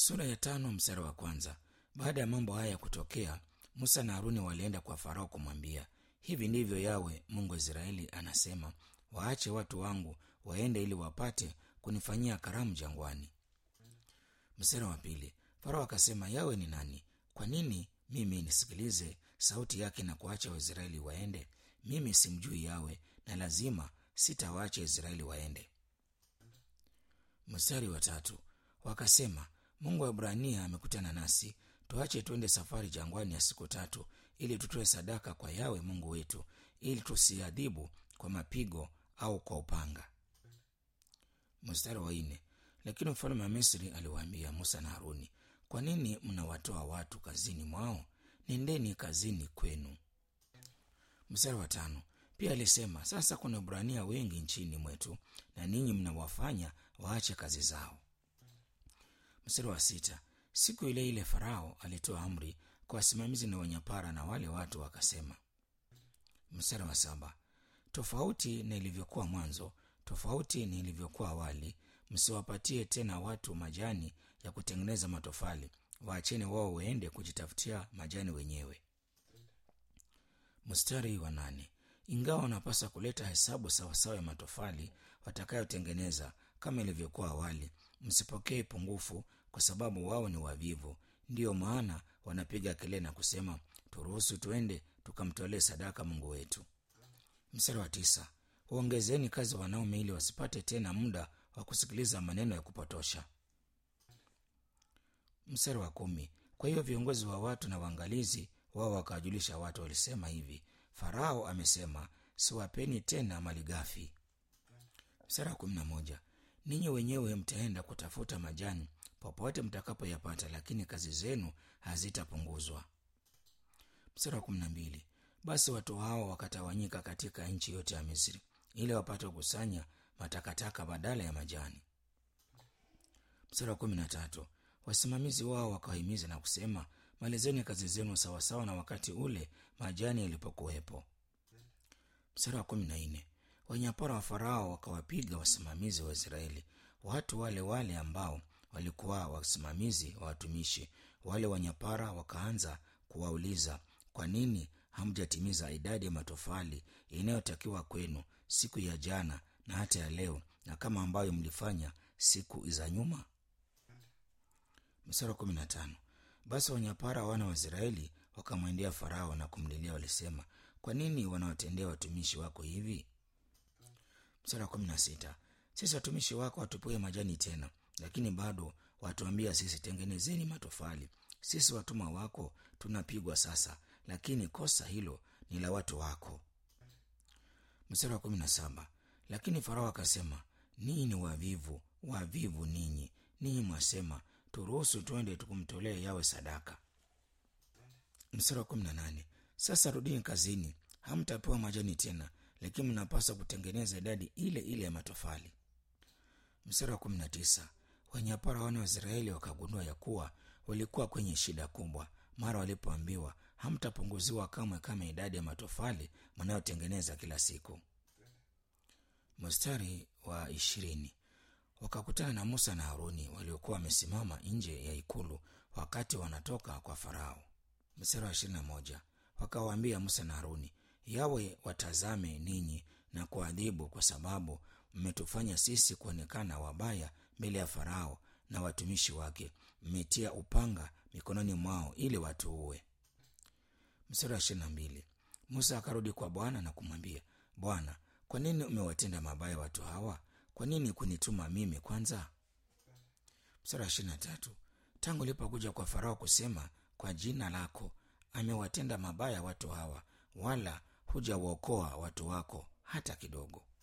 sura ya tano mstari wa kwanza baada ya mambo haya kutokea musa na haruni walienda kwa farao kumwambia hivi ndivyo yawe mungu wa israeli anasema waache watu wangu waende ili wapate kunifanyia karamu jangwani mstari wa pili farao akasema yawe ni nani kwa nini mimi nisikilize sauti yake na kuacha waisraeli waende mimi simjui yawe na lazima sitawaacha israeli waende mstari wa tatu wakasema mungu wa ibrania amekutana nasi tuache tuende safari jangwani ya siku tatu ili tutoe sadaka kwa yawe mungu wetu ili tusiadhibu kwa mapigo au kwa upanga mstari wa nne lakini mfalme wa misri aliwaambia musa na haruni kwa nini mnawatoa watu kazini mwao nendeni kazini kwenu mstari wa tano pia alisema sasa kuna ibrania wengi nchini mwetu na ninyi mnawafanya waache kazi zao mstari wa sita siku ile ile farao alitoa amri kwa wasimamizi na wanyapara na wale watu wakasema mstari wa saba tofauti na ilivyokuwa mwanzo tofauti na ilivyokuwa awali msiwapatie tena watu majani ya kutengeneza matofali waacheni wao waende kujitafutia majani wenyewe mstari wa nane ingawa wanapaswa kuleta hesabu sawasawa ya matofali watakayotengeneza kama ilivyokuwa awali msipokee pungufu kwa sababu wao ni wavivu ndiyo maana wanapiga kelele na kusema turuhusu tuende tukamtolee sadaka mungu wetu mstari wa tisa waongezeni kazi wanaume ili wasipate tena muda wa kusikiliza maneno ya kupotosha mstari wa kumi kwa hiyo viongozi wa watu na waangalizi wao wakawajulisha watu walisema hivi farao amesema siwapeni tena mali ghafi mstari wa kumi na moja ninyi wenyewe mtaenda kutafuta majani popote mtakapoyapata lakini kazi zenu hazitapunguzwa mstari wa kumi na mbili basi watu hao wakatawanyika katika nchi yote ya misri ili wapate kukusanya matakataka badala ya majani mstari wa kumi na tatu wasimamizi wao wakawahimiza na kusema malizeni kazi zenu sawasawa na wakati ule majani yalipokuwepo mstari wa kumi na nne wanyapara wa farao wakawapiga wasimamizi wa israeli watu wale wale ambao walikuwa wasimamizi wa watumishi wale wanyapara wakaanza kuwauliza kwa nini hamjatimiza idadi ya matofali inayotakiwa kwenu siku ya jana na hata ya leo na kama ambayo mlifanya siku za nyuma mstari kumi na tano basi wanyapara wana wa israeli wakamwendea farao na kumlilia walisema kwa nini wanawatendea watumishi wako hivi mstari kumi na sita sisi watumishi wako watupue majani tena lakini bado watuambia sisi tengenezeni matofali sisi watumwa wako tunapigwa sasa lakini kosa hilo ni la watu wako mstari wa kumi na saba lakini farao akasema ninyi ni wavivu wavivu ninyi ninyi mwasema turuhusu twende tukumtolee yawe sadaka mstari wa kumi na nane sasa rudini kazini hamtapewa majani tena lakini mnapaswa kutengeneza idadi ile ile ya matofali mstari wa kumi na tisa wanyapara wana wa israeli wakagundua ya kuwa walikuwa kwenye shida kubwa mara walipoambiwa hamtapunguziwa kamwe kama idadi ya matofali mnayotengeneza kila siku mstari wa ishirini wakakutana na musa na haruni waliokuwa wamesimama nje ya ikulu wakati wanatoka kwa farao mstari wa ishirini na moja wakawaambia musa na haruni yawe watazame ninyi na kuadhibu kwa sababu mmetufanya sisi kuonekana wabaya mbele ya farao na watumishi wake mmetia upanga mikononi mwao ili watuue mstari wa ishirini na mbili musa akarudi kwa bwana na kumwambia bwana kwa nini umewatenda mabaya watu hawa kwa nini kunituma mimi kwanza mstari wa ishirini na tatu tangu lipokuja kwa farao kusema kwa jina lako amewatenda mabaya watu hawa wala hujawaokoa watu wako hata kidogo